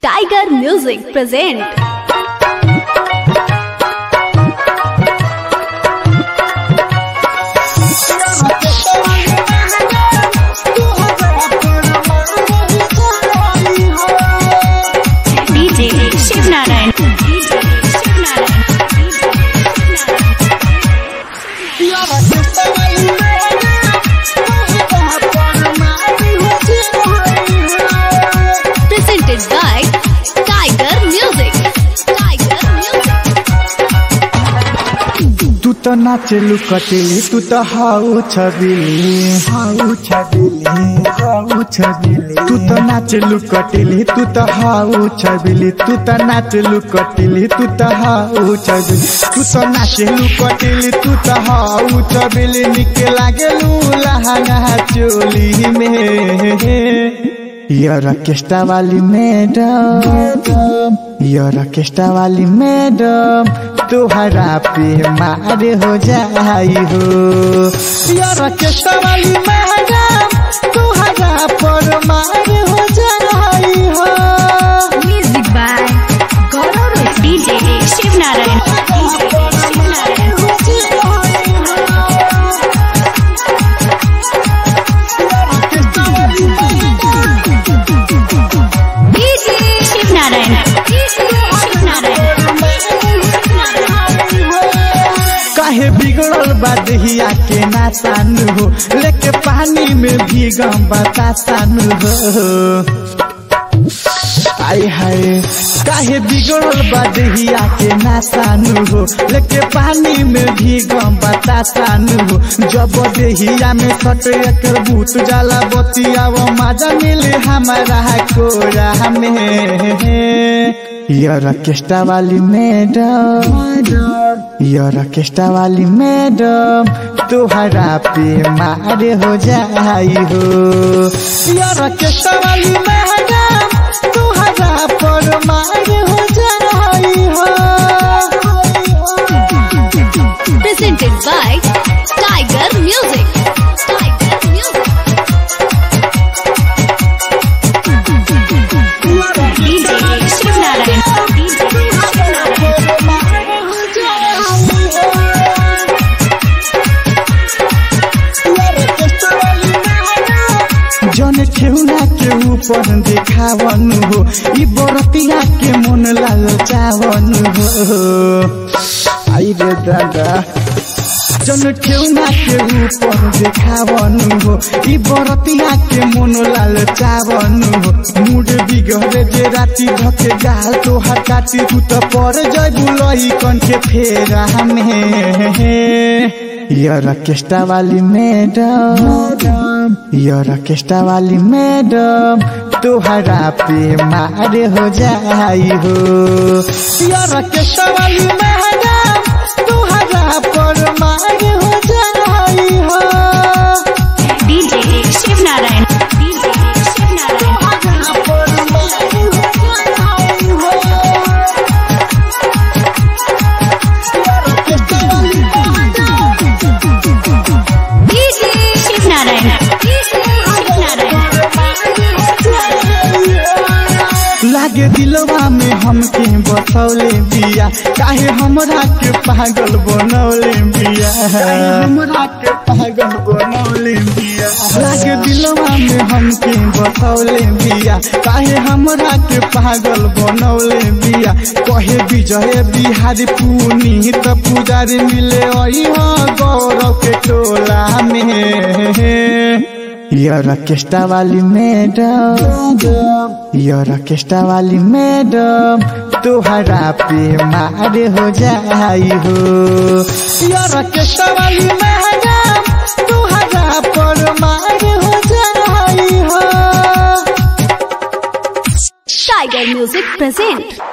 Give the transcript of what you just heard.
Tiger Music present DJ Shiv Narayan. DJ Shiv Narayan. Presented by Tiger Music. Tiger Music. तू तो नाचलू कटेली तू तो हाउ छबिली हाउ छबिली हाउ छबिली तू तो नाचलू कटेली तू तो हाउ छबिली तू तो नाचलू कटेली तू तो हाउ छबिली तू तो नाचलू कटेली तू तो हाउ छबिली निके लागेलू लहंगा चोली में यार ऑर्केस्ट्रा वाली मैडम यार ऑर्केस्ट्रा वाली मैडम तुहरा पे मार हो जाई हो यार ऑर्केस्ट्रा वाली मैडम तुहरा पर मार हो जाई हो Music by Gaurav DJ Shiv Narayan. DJ Shiv Narayan. DJ Shiv Narayan. DJ Shiv Narayan. काहे बिगड़ल बा दहिया के नाचानु हो लेके पानी में भीगम बतासानु हो आय हाय काहे बिगड़ल बा दहिया के नाचानु हो लेके पानी में भीगम बतासानु हो जब दहिया में सट एकर भूत जाला बतिया वो मजा मिले हमारा कोरा में यार ऑर्केस्ट्रा वाली मैडम यार ऑर्केस्ट्रा वाली मैडम तुहरा पे मार हो जाई हो यार ऑर्केस्ट्रा वाली मैडम तुहरा पर मार हो जाई हो Presented by Tiger Music. Tiger Music. DJ Shiv Narayan. DJ Shiv Narayan. जन ठेउना के ऊपर देखावन हो ई बरतिया के मन लाल चावन हो आई रे दादा जन ठेउना के ऊपर देखावन हो ई बरतिया के मन लाल चावन हो मूड बिगड़े जे राती धके गाल तो हटाती तू तो पर जय बुलई कन के फेरा में यार ऑर्केस्ट्रा वाली मैडम यार ऑर्केस्ट्रा वाली मैडम तुहरा पे मार हो जाई हो यार ऑर्केस्ट्रा वाली मैडम तुहरा पर मार हो जाई हो DJ Shiv Narayan. DJ Shiv Narayan. DJ Shiv Narayan. DJ Shiv Narayan. लागे दिलवा में हमके बसौले बिया काहे हमरा के पागल बनौले बिया हमरा के पागल बनौले बिया लागे दिलवा में हमके बसौले बिया काहे हमरा के पागल बनौले बिया कहे विजय बिहारी पुनी त पुजारी मिले अई गौरव के टोला में यार ऑर्केस्ट्रा वाली मैडम यार ऑर्केस्ट्रा वाली मैडम तुहरा पे मार हो जाई हो यार ऑर्केस्ट्रा वाली मैडम तुहरा पर मार हो जाई हो Tiger Music present